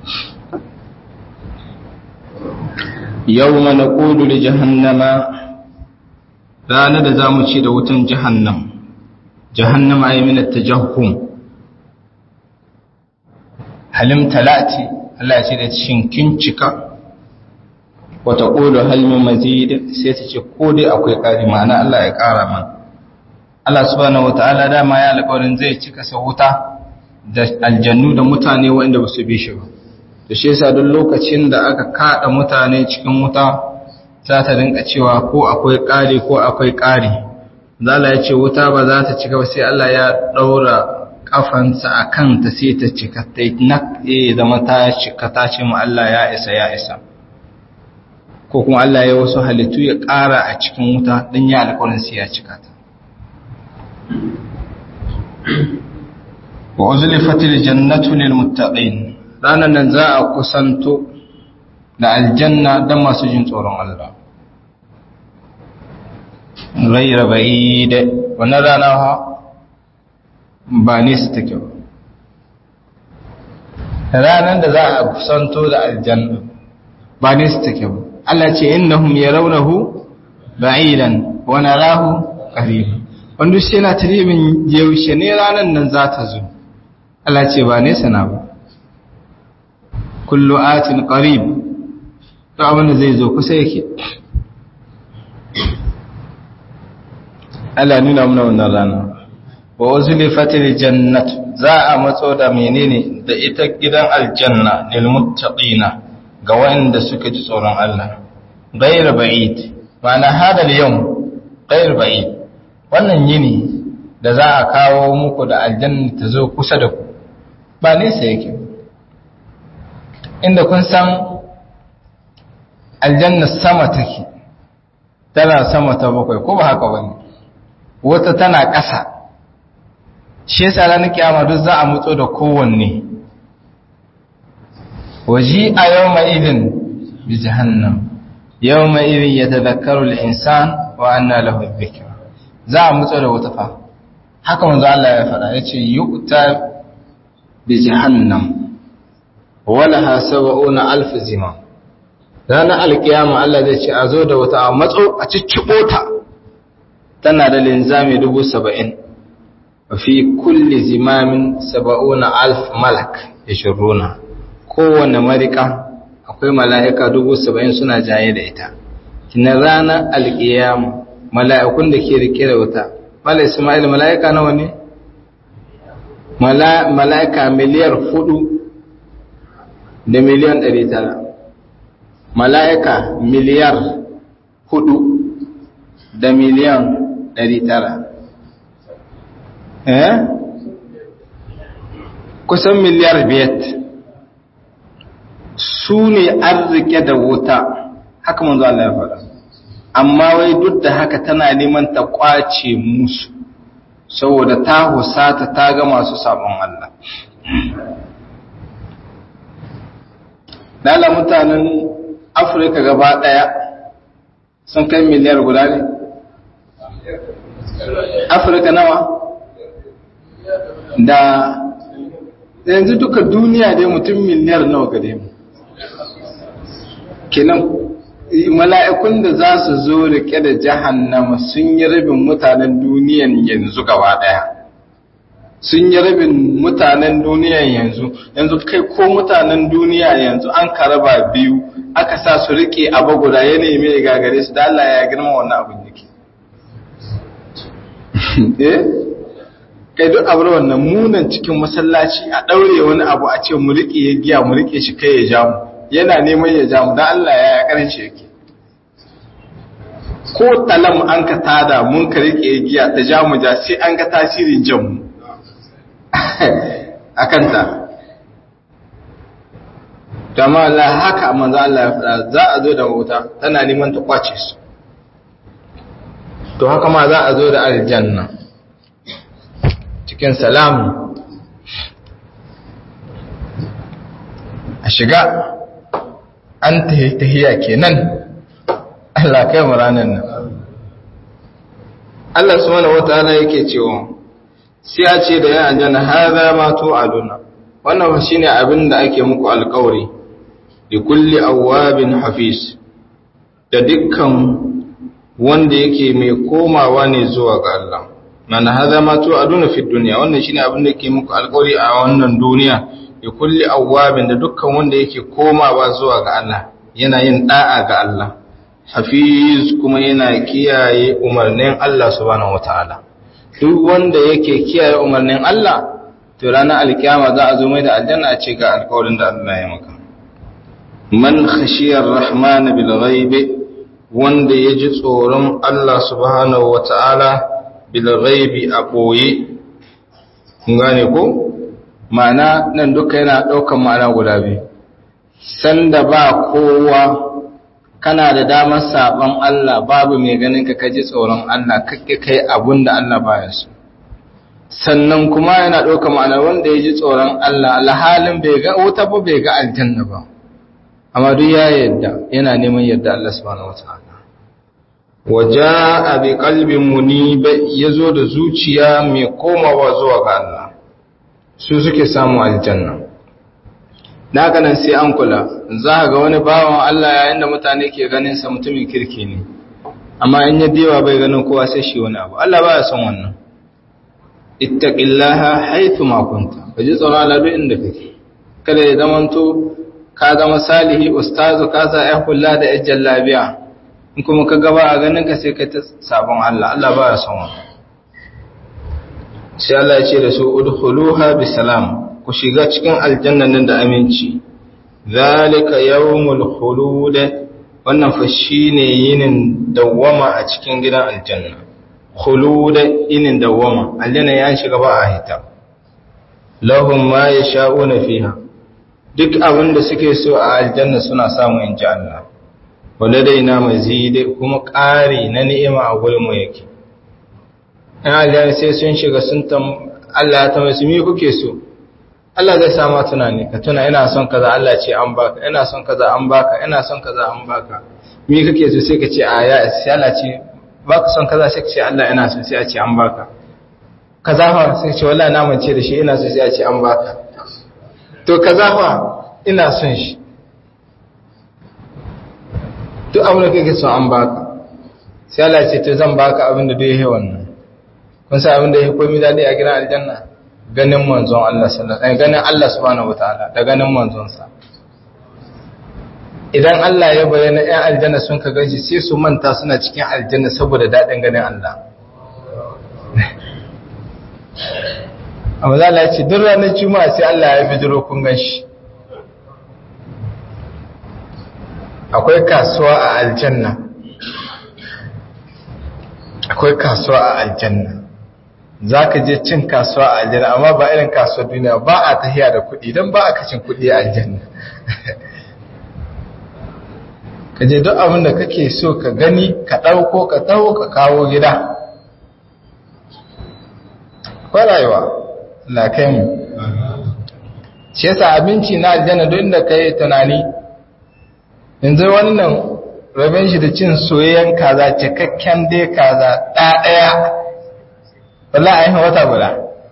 yau mana ƙudu da jahannama ranar da za mu ce da wutan jahannam jahannama a yi mina ta jahun halim talati Allah ce da shinkin cika wata ƙolo halmin mazid sai ta ce ko dai akwai ƙari ma'ana Allah ya ƙara man Allah subhanahu wata'ala dama ya alƙawarin zai cika sa wuta da aljannu da mutane waɗanda ba su bi shi ba da shi yasa duk lokacin da aka kaɗa mutane cikin wuta za ta rinka cewa ko akwai ƙari ko akwai ƙari zala ya ce wuta ba za ta cika ba sai Allah ya ɗaura ƙafansa a kanta sai ta cika ta yi zama ta cika ta ce mu Allah ya isa ya isa ko kuma Allah ya wasu halittu ya ƙara a cikin wuta don ya alƙawarin sai ya cika ta wa uzlifatil jannatu lil muttaqin ranan nan za a kusanto da aljanna dan masu jin tsoron Allah ghayra ba'id wannan rana ha ba ne su take ba ranan da za a kusanto da aljanna ba ne su take ba Allah ce innahum yarawnahu ba'idan wa narahu qariban wanda shi yana tarihin yaushe ne ranan nan za ta zo Allah ce ba nesa na ba kullu atin qarib to abin da zai zo kusa yake Allah nuna mana wannan rana wa uzlifatil jannat za a matso da menene da ita gidan aljanna lil muttaqina ga wanda suka ji tsoron Allah ghayr ba'id ma'ana hada al-yawm ghayr ba'id wannan yini da za a kawo muku da aljanna ta zo kusa da ku ba nesa yake inda kun san aljanna sama take tana sama ta bakwai ko ba haka wani wata tana ƙasa shi yasa ranar kiyama duk za a mutso da kowanne waji a yau idin bi jahannam yau idin ya tazakaru al'insan wa anna lahu dhikra za a mutso da wata fa haka manzo Allah ya faɗa yace yu'ta bi jahannam walaha sab'una alf zima ranar alkiyama Allah zai ce a zo da wata a matso a ciccibo ta tana da linzami dubu saba'in fi kulli zimamin saba'una alf malak ya shirruna kowane marika akwai mala'ika dubu saba'in suna jaye da ita kina ranar alkiyama mala'ikun da ke rike da wuta mala ismail mala'ika nawa ne mala'ika miliyar hudu da miliyan ɗari tara mala'ika miliyar hudu da miliyan ɗari tara eh kusan miliyar biyat su ne arzike da wuta haka manzo Allah ya faɗa amma wai duk da haka tana neman ta kwace musu saboda ta husata ta ga masu sabon Allah Dala mutanen Afirka gaba ɗaya sun kai miliyar guda ne? Afirka nawa? Da yanzu duka duniya dai mutum miliyar nawa gare mu. Kenan mala'ikun da za su zo rike da jahannama sun yi rabin mutanen duniyan yanzu gaba ɗaya. sun yi rabin mutanen duniya yanzu yanzu kai ko mutanen duniya yanzu an karaba biyu aka sa su rike abu guda ya neme ya gagare su da Allah ya girma wannan abin yake eh kai duk abu wannan munan cikin masallaci a daure wani abu a ce mu rike ya giya mu rike shi kai ya ja mu yana neman ya ja mu dan Allah ya ya karin shi yake ko talam an ka tada mun ka rike ya giya ta ja mu ja sai an ga tasirin jan mu a kanta kama Allah haka manzo Allah ya fada za a zo da wuta tana neman ta kwace su to haka ma za a zo da aljanna cikin salamu a shiga an tahiya kenan Allah kai mu ranar nan Allah subhanahu wataala yake cewa sai a ce da ya aljanna hadha ma tu'aduna wannan shine abin da ake muku alƙawari li kulli awabin hafiz da dukkan wanda yake mai komawa ne zuwa ga Allah mana hadha ma tu'aduna fi dunya wannan shine abin da yake muku alƙawari a wannan duniya li kulli awabin da dukkan wanda yake komawa zuwa ga Allah yana yin da'a ga Allah hafiz kuma yana kiyaye umarnin Allah subhanahu wataala duk wanda yake kiyaye umarnin Allah to ranar alkiyama za a zo mai da aljanna a ce ga alƙawarin da Allah ya maka man khashiyar rahman bil ghaibi wanda ya ji tsoron Allah subhanahu wataala bil ghaibi a boye kun gane ko ma'ana nan duka yana ɗaukan ma'ana guda biyu sanda ba kowa kana da damar saban Allah babu mai ganin ka kaji tsoron Allah kake kai abun da Allah baya so sannan kuma yana ɗauka ma'ana wanda ya ji tsoron Allah alhalin bai ga wuta ba bai ga aljanna ba amma duk ya yadda yana neman yadda Allah subhanahu wataala waja bi qalbin munib yazo da zuciya mai komawa zuwa ga Allah su suke samu aljanna daga nan sai an kula za ga wani bawan Allah yayin da mutane ke ganin sa mutumin kirki ne amma in ya dewa bai ganin kowa sai shi wani abu Allah baya son wannan ittaqillaha haythu ma kunta kaji tsoron Allah duk inda kake kada ya zamanto ka zama salihi ustazu ka sa ya kula da ajjal labiya in kuma ka gaba a ganin ka sai ka ta sabon Allah Allah baya son wannan sai Allah ya ce da su udkhuluha bisalam ku shiga cikin aljanna nan da aminci zalika yawmul khulud wannan fa shine yinin dawwama a cikin gidan aljanna khulud yinin dawwama aljanna ya shiga ba a hita lahum ma yasha'una fiha duk abin da suke so a aljanna suna samu in ji Allah waladaina mazid kuma ƙari na ni'ima a gurin mu yake in aljanna sai sun shiga sun tam Allah ya tambaye su me kuke so Allah zai sama tunani ka tuna ina son kaza Allah ce an baka ina son kaza an baka ina son kaza an baka me kake so sai ka ce a ya sai Allah ce baka son kaza sai ka ce Allah ina so sai a ce an baka kaza fa sai ka ce wallahi na mance da shi ina so sai a ce an baka to kaza fa ina son shi duk abin da kake so an baka sai Allah ce to zan baka abin da duk yake wannan kun san abin da yake komai dadi a gidan aljanna ganin manzon Allah sallallahu alaihi ganin Allah subhanahu wataala da ganin manzon sa idan Allah ya bayyana ɗan aljanna sun ka gaji sai su manta suna cikin aljanna saboda daɗin ganin Allah amma za Allah ya ce duk ranar juma'a sai Allah ya bidiro kun ganshi akwai kasuwa a aljanna akwai kasuwa a aljanna za ka je cin kasuwa a aljanna amma ba irin kasuwar duniya ba a tahiya da kuɗi don ba a kacin kuɗi a aljanna ka je duk abin da kake so ka gani ka ɗauko ka taho ka kawo gida kwa rayuwa na kai mu shi yasa abinci na aljanna duk inda ka yi tunani yanzu wannan rabin shi da cin soyayyen kaza cikakken dai kaza ɗaya wallah a yi wata guda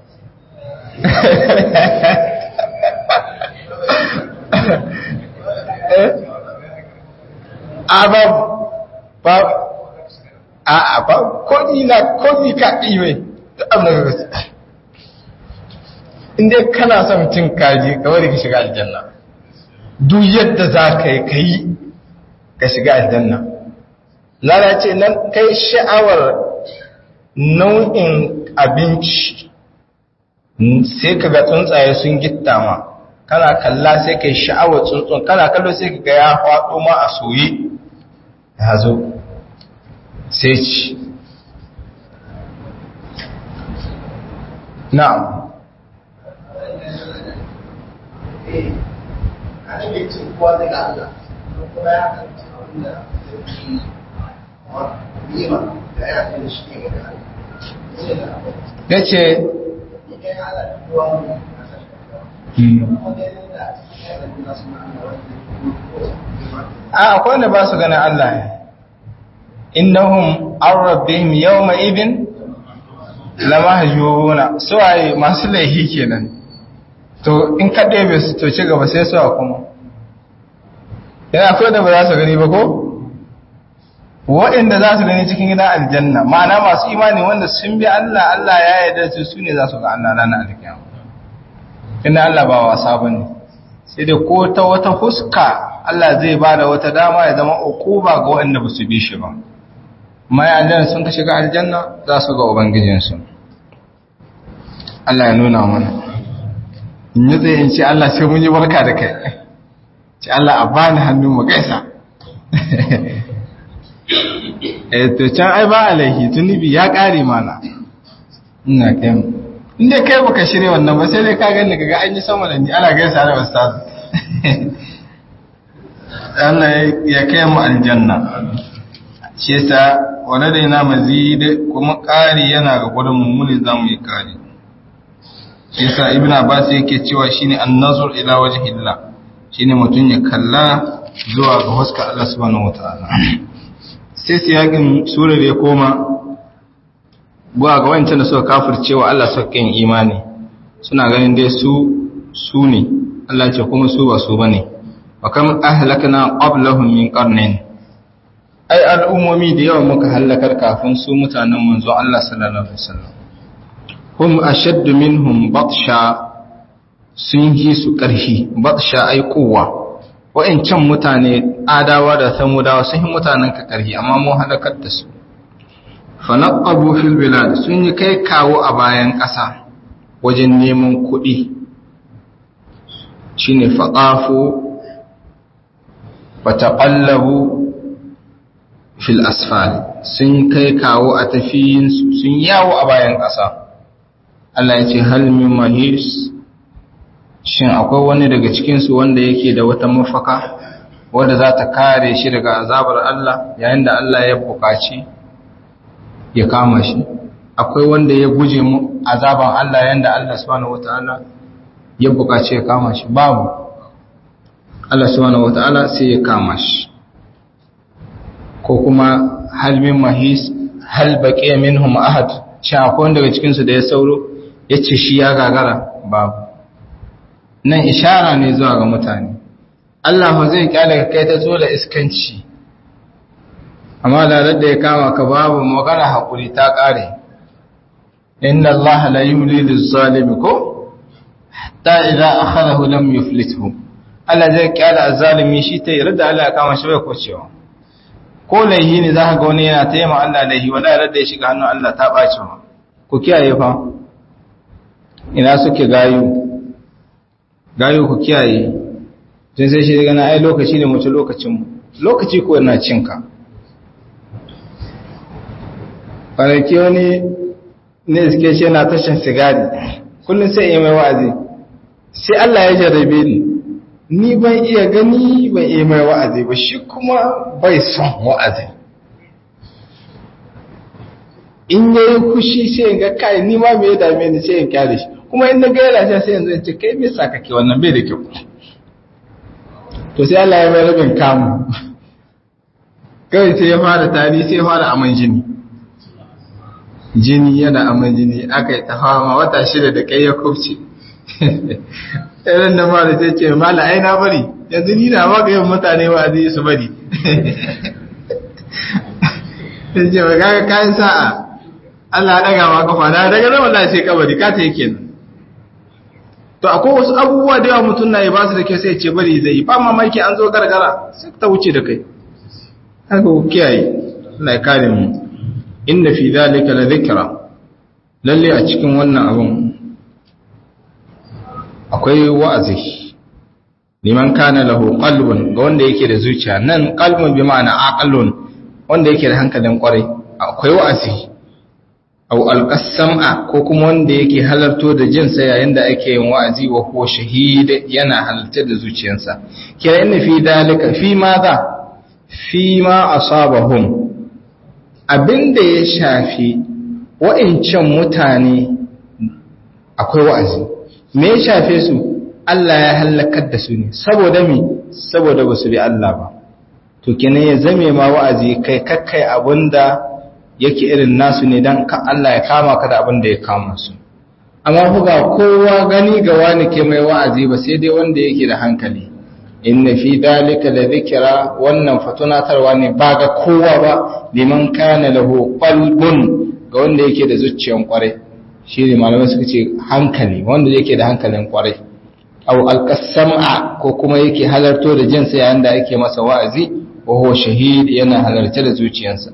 a ba ba a a ba kodi na kodi ka ɗiwe da abin da ka inda kana son cin kaji kawai da ka shiga aljanna duk yadda za ka yi ka yi ka shiga aljanna lalace nan kai sha'awar nau'in abinci sai ka ga tsuntsaye sun gitta ma kana kalla sai ka yi sha'awar tsuntsun kana kallo sai ka ga ya faɗo ma a soye ya zo sai ci na'am ya ce a akwai wanda ba su ganin Allah ne innahum an rabbihim yawma idin lamahjubuna suwaye masu laihi kenan to in ka ɗebe su to ci gaba sai suwa kuma yana akwai da ba za su gani ba ko waɗanda za su gani cikin gidan aljanna ma'ana masu imani wanda sun bi Allah Allah ya yarda su su ne za su ga Allah ranar alkiyama inda Allah ba wasa bane sai da ko ta wata huska Allah zai ba da wata dama ya zama ukuba ga waɗanda ba su bi shi ba mai aljanna sun ka shiga aljanna za su ga ubangijinsu Allah ya nuna mana in yi tsaye in ce Allah sai mun yi barka da kai ce Allah a bani hannu mu gaisa eh to can ai ba alaihi tunibi ya kare mana ina kai inda kai baka shirye wannan ba sai dai ka gani kaga an yi sama da ni ana gaisa da ustaz Allah ya kai mu aljanna shi yasa wala da yana mazid kuma kari yana ga gurin mu ne zamu yi kari shi yasa ibnu abbas yake cewa shine an-nazar ila wajhillah shine mutun ya kalla zuwa ga huskar Allah subhanahu wataala sai siyakin surar ya koma buwa ga wancan da suka kafircewa Allah suka kin imani suna ganin dai su su ne Allah ce kuma su ba su bane wa kam ahlakna qablahum min qarnin ai al'ummomi da yawa muka halakar kafin su mutanen manzo Allah sallallahu alaihi wasallam hum ashaddu minhum batsha sun yi su ƙarfi batsha ai kowa wa'ancan mutane adawa da samudawa sun yi mutanen ka ƙarfi amma mun halakar da su fanaqabu fil bilad sun yi kai kawo a bayan ƙasa wajen neman kuɗi shine faqafu fataqallabu fil asfal sun kai kawo a tafiyin sun yawo a bayan ƙasa Allah ya ce hal min mahis shin akwai wani daga cikinsu wanda yake da wata mafaka wadda za ta kare shi daga azabar Allah yayin da Allah ya buƙaci ya kama shi akwai wanda ya guje mu azaban Allah yayin da Allah subhanahu wataala ya buƙaci ya kama shi babu Allah subhanahu wataala sai ya kama shi ko kuma hal min mahis hal baqiya minhum ahad shi akwai wanda daga cikinsu da ya sauro yace shi ya gagara babu nan ishara ne zuwa ga mutane Allah ba zai kyale ka kai ta zo da iskanci amma da da ya kama ka babu magana hakuri ta kare inna Allah la yumli liz-zalimi ko hatta idza akhadahu lam yuflithu Allah zai kyale az-zalimi shi ta yarda Allah ya kama shi bai kocewa ko laihi ne zaka ga wani yana tayyama Allah laihi wala yarda ya shiga hannun Allah ta bace ma ku kiyaye fa ina suke gayu gayo ku kiyaye tun sai shi daga na ai lokaci ne mutu lokacin lokaci ko na cinka kwanaki wani ne iske shi na tashin sigari kullum sai yi mai wa'azi sai Allah ya jarabe ni ni ban iya gani ban iya mai wa'azi ba shi kuma bai son wa'azi in yayi kushi sai ga kai ni ma me ya dame ni sai in kyale shi kuma in na gaira shi sai yanzu ce kai me sa kake wannan bai da kyau to sai Allah ya mai rabin kamu kai sai ya fara tari sai ya fara aman jini jini yana aman jini aka yi tafama wata shida da kai ya kufce irin da ma da sai ce mala ai na bari yanzu ni na baka yin mutane wa zai su bari sai ce ba kaga kayan sa'a Allah ya daga ma kafa na daga nan wallahi sai kabari ka ta yake nan to akwai wasu abubuwa da yawa mutum na yi ba su da kyau sai ce bari zai yi ba mamaki an zo gargara sai ta wuce da kai haka ku kiyaye Allah ya kare mu inna fi zalika la dhikra lalle a cikin wannan abun akwai wa'azi liman kana lahu qalbun ga wanda yake da zuciya nan qalbun bi ma'ana aqlun wanda yake da hankalin kwarai akwai wa'azi au alƙasam'a ko kuma wanda yake halarto da jinsa yayin da ake yin wa'azi wa ko shahida yana halartar da zuciyarsa kira inna fi dalika fi ma za fi ma asabahum abinda ya shafi wa'incan mutane akwai wa'azi me ya shafe su Allah ya halakar da su ne saboda me saboda ba su bi Allah ba to kenan ya zame ma wa'azi kai kakkai abinda yake irin nasu ne don ka Allah ya kama ka da abin da ya kama su amma ku ga kowa gani ga wani ke mai wa'azi ba sai dai wanda yake da hankali inna fi dalika la dhikra wannan fatunatarwa ne ba ga kowa ba liman kana lahu qalbun ga wanda yake da zuciyan kwarai shi ne malamai suka ce hankali wanda yake da hankalin kwarai au alqasama ko kuma yake halarto da jinsa yayin da ake masa wa'azi wa huwa shahid yana halarce da zuciyarsa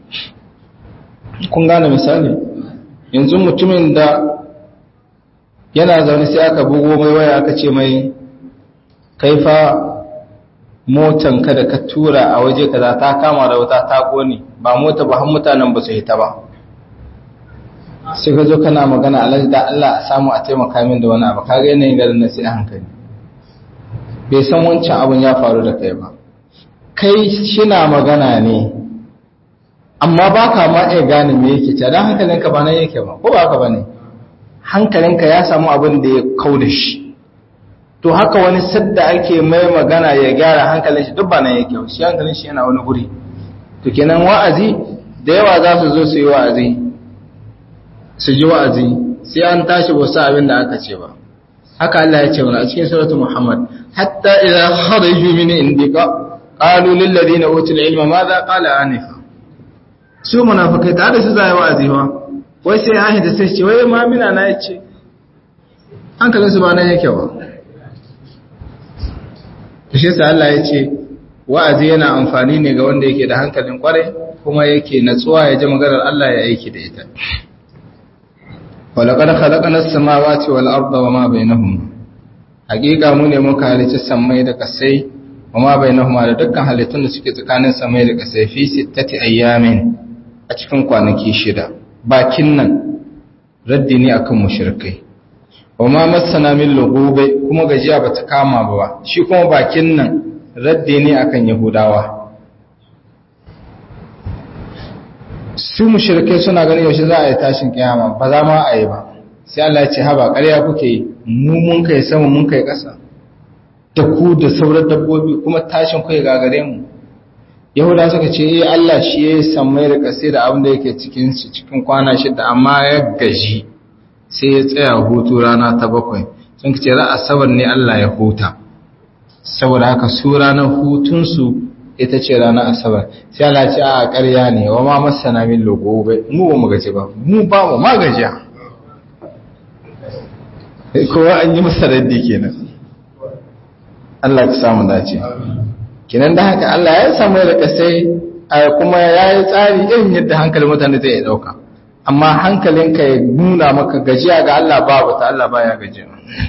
kun gane misali yanzu mutumin da yana zaune sai aka bugo mai waya aka ce mai kaifa motan ka da ka tura a waje kaza ta kama da wuta ta kone ba mota ba har mutanen ba su hita ba sai ka zo kana magana alhaji da Allah a samu a taimaka min da wani abu kaga yanayin garin na sai hankali bai san wancan abun ya faru da kai ba kai shina magana ne amma ba ka ma iya gane me yake ce don hankalinka ba nan yake ba ko ba haka ba ne hankalinka ya samu abin da ya kau da shi to haka wani sadda ake mai magana ya gyara hankalin shi duk ba nan yake shi hankalin shi yana wani guri to kenan wa'azi da yawa za su zo su yi wa'azi su ji wa'azi sai an tashi ba su abin da aka ce ba haka Allah ya ce wani a cikin suratul Muhammad hatta idza kharaju min indika qalu lil ladina utul ilma madha qala anifa su munafikai tare su zai wa'azi ba wai sai an hita sai ce wai ma mina na yace hankalin su ba nan yake ba to shi yasa Allah ya ce wa'azi yana amfani ne ga wanda yake da hankalin kwarai kuma yake natsuwa ya ji maganar Allah ya aiki da ita walaqad khalaqna as-samawati wal arda wama bainahuma hakika mu ne muka halicci sammai da kasai wama bainahuma da dukkan halittun da suke tsakanin sammai da kasai fi sittati ayyamin a cikin kwanaki shida bakin nan raddi ne akan mushrikai wama massana min lughube kuma gajiya bata kama ba shi kuma bakin nan raddi ne akan yahudawa su mushrikai suna ganin yaushe za a yi tashin kiyama ba za ma a yi ba sai Allah ya ce haba ƙarya kuke yi mu mun kai sama mun kai ƙasa da ku da sauran dabbobi kuma tashin kai gagare mu yahuda suka ce eh Allah shi ya sammai da ƙasa da abin da yake cikin shi cikin kwana shida amma ya gaji sai ya tsaya hutu rana ta bakwai sun ce za a sabar ne Allah ya huta saboda haka su ranar hutunsu ita ce ranar asabar sai Allah ce a ƙarya ne wa ma masana min logobe mu ba mu gaji ba mu ba mu ma gajiya kowa an yi masa raddi kenan Allah ka samu dace kenan da haka Allah ya samu da kasai kuma ya yi tsari irin yadda hankalin mutane zai dauka amma hankalinka ya nuna maka gajiya ga Allah babu ta Allah baya gajiya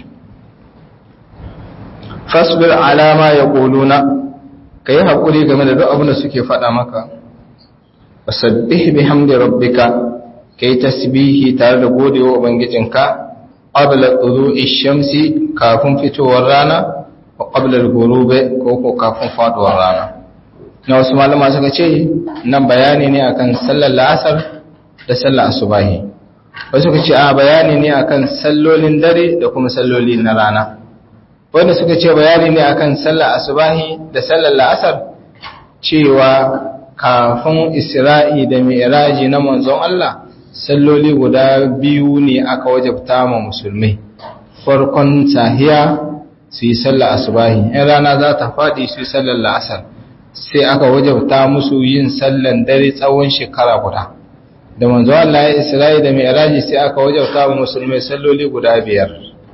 fasbir alama ya quluna ka yi haƙuri game da duk abin da suke faɗa maka wasabbih bihamdi rabbika ka yi tasbihi tare da godewa ubangijinka qabla tulu'i shamsi kafin fitowar rana wa qabla al-ghurube ko ko kafin faduwar rana na wasu malama suka ce nan bayani ne akan sallar la'asar da sallar asubahi wasu suka ce a bayani ne akan sallolin dare da kuma salloli na rana wanda suka ce bayani ne akan sallar asubahi da sallar la'asar cewa kafin isra'i da mi'raji na manzon Allah salloli guda biyu ne aka wajabta ma musulmai farkon sahiya su yi sallar asubahi in rana za ta faɗi su yi sallar la'asar sai aka wajabta musu yin sallar dare tsawon shekara guda da manzon Allah ya isra'i da mi'raji sai aka wajabta ma musulmai salloli guda biyar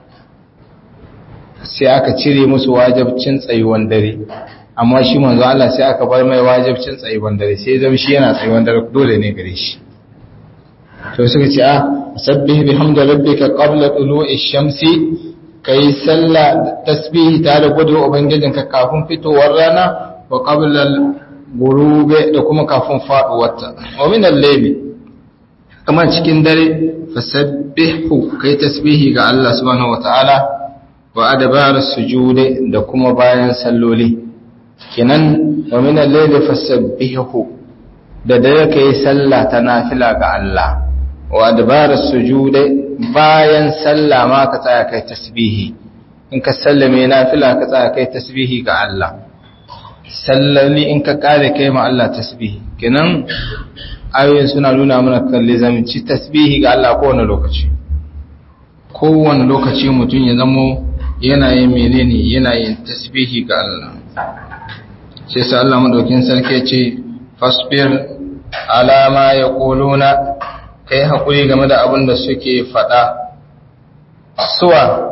sai aka cire musu wajabcin tsayuwan dare amma shi manzo Allah sai aka bar mai wajabcin tsayuwan dare sai zama shi yana tsayuwan dare dole ne gare shi to suka ce a sabbih bihamdi rabbika qabla tulu'i shamsi kai sallah tasbihi tare da gudu ubangijinka kafin fitowar rana wa qabla al-ghurube da kuma kafin faduwar ta wa min al-layli kamar cikin dare fasabbihu kai tasbihi ga Allah subhanahu wataala wa adabar sujude da kuma bayan salloli kinan wa min al-layli fasabbihu da dare kai sallah ta nafila ga Allah wa adabar sujude bayan sallah ma ka tsaya kai tasbihi in ka sallame nafila ka tsaya kai tasbihi ga Allah sallali in ka kare kai ma Allah tasbihi kinan ayoyin suna nuna mana kalli zamanci tasbihi ga Allah kowane lokaci kowane lokaci mutum ya zamo yana yin menene yana yin tasbihi ga Allah sai sai Allah madaukin sarki ce fasbir ala ma yaquluna kai hakuri game da abin da suke fada suwa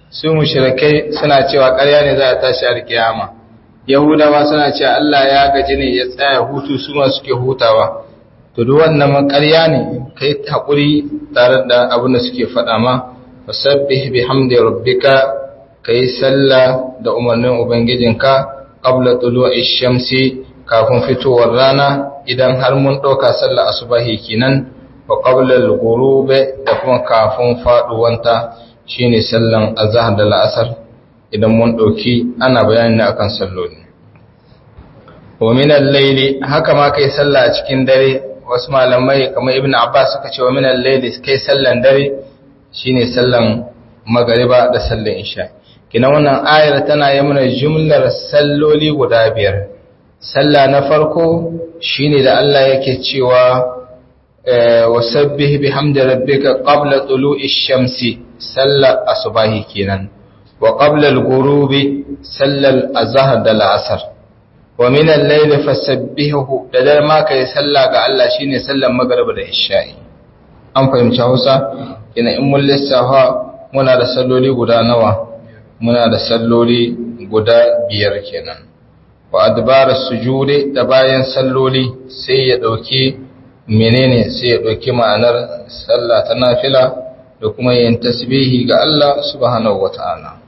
su mushrikai suna cewa ƙarya ne za a tashi alkiyama yahudawa suna cewa Allah ya gaji ne ya tsaya hutu su ma suke hutawa to duk wannan ƙarya ne kai hakuri tare da abin da suke faɗa ma fasabbih bihamdi rabbika kai sallah da umarnin ubangijinka qabla tulu'i shamsi kafin fitowar rana idan har mun ɗauka sallah asubahi kenan wa qabla al-ghurub da kuma kafin faduwanta shine sallan azhar da la'asar idan mun ɗauki ana bayani akan salloli wa min al-layli haka ma kai sallah a cikin dare wasu malamai kamar ibn abbas suka ce wa min al-layli kai sallan dare shine sallan magariba da sallan isha kina wannan ayar tana yi mana jumlar salloli guda biyar sallah na farko shine da Allah yake cewa wasabbih bihamdi rabbika qabla tulu'i shamsi sallar asubahi kenan wa qabla al-ghurubi sallar azhar da al-asr wa min al-layli fasabbihu da dare ma kai sallah ga Allah shine sallar magriba da isha'i an fahimci Hausa ina in mun lissafa muna da salloli guda nawa muna da salloli guda biyar kenan wa adbar sujudi da bayan salloli sai ya dauki menene sai ya dauki ma'anar sallah ta nafila da kuma yin tasbihi ga Allah subhanahu wata'ala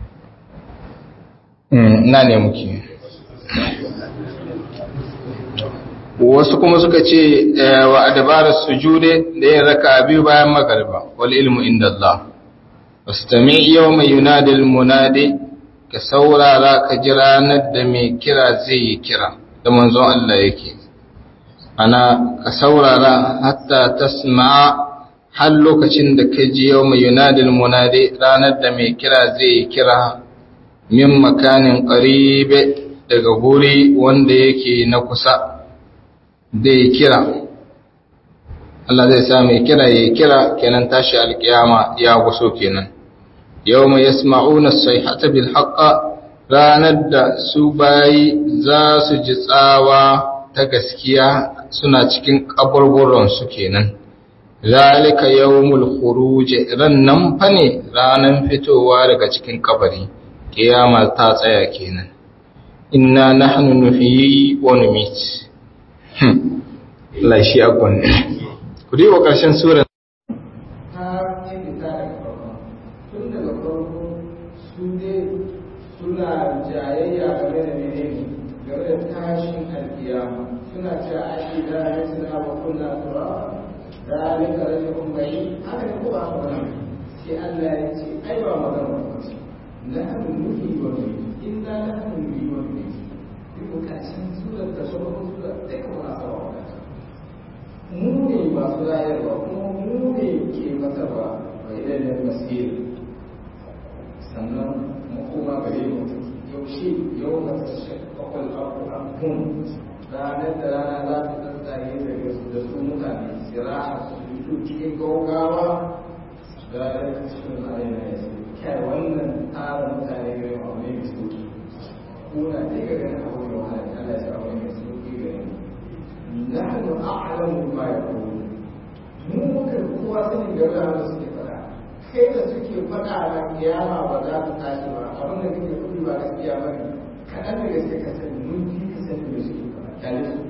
ina ne muke wasu kuma suka ce wa adbar sujudi da yin raka biyu bayan magariba wal ilmu inda Allah wastami yawma yunadi al-munadi ka saurara ka ji ranar da mai kira zai yi kira da manzon Allah yake ana ka saurara hatta tasma'a har lokacin da ka ji yawma yunadi al-munadi ranar da mai kira zai yi kira min makanin qaribe daga guri wanda yake na kusa da ya kira Allah zai sa mai kira ya kira kenan tashi alkiyama ya guso kenan yawma yasma'una as-sayhata bil haqq ranar da su bayi za su ji tsawa ta gaskiya suna cikin kaburburan su kenan zalika yawmul khuruj rannan fa ne ranan fitowa daga cikin kabari kiyama ta tsaya kenan inna nahnu nuhyi wa numit Allah shi akon ku dai wa ƙarshen sura suna jayayya game da menene game da tashin alkiyama suna cewa ai da ya tuna wa kullu tura dalika rajulun bai haka ne ko ba haka ba sai Allah ya ce ai ba magana ba ce nahnu nuhi wa nuhi inna nahnu nuhi wa nuhi duk kashin surar da sauran surar duka ba sa wa mu ne masu rayarwa kuma mu ne ke matarwa wa idan da masir sannan mu koma gare mu yaushe yau na shakkakon abu an kun ranar da rana za ta tsaye daga da su mutane siraha su fito cikin gaugawa ranar da cikin ayyana ya ce kai wannan tara mutane gare mu abu ne mai sauki kuna ɗaya ga ganin abu mai wahala Allah ya ce abu ne mai sauki gare mu nahnu a'lamu ma yaqulun mu muka kowa sanin game da abin suke faɗa kai da suke faɗa a kiyama ba za ta tashi ba abin da kake faɗi ba gaskiya ba ne kaɗan da gaske ka sani mun fi ka sani da suke faɗa kyale su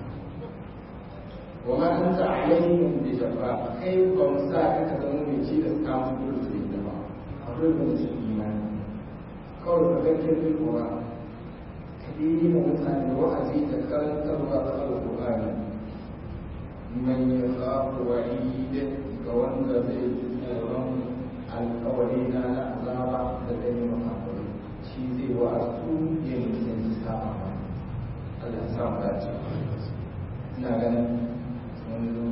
wa ma an ta alaihim bi jabba kai ba mu sa ka ka zama mai ci da samun dole su yi ba akwai ba su imani kawai ka ga kirkin kuma yi ma mutane wa'azi da karantarwa da alƙur'ani man ya zaɓi wa'id ga wanda zai ji tsoron alƙawari na na azaba da zai yi makakwai shi zai wa'azu ya nisanci sa'a ba Allah ya sa mu dace ina ganin wani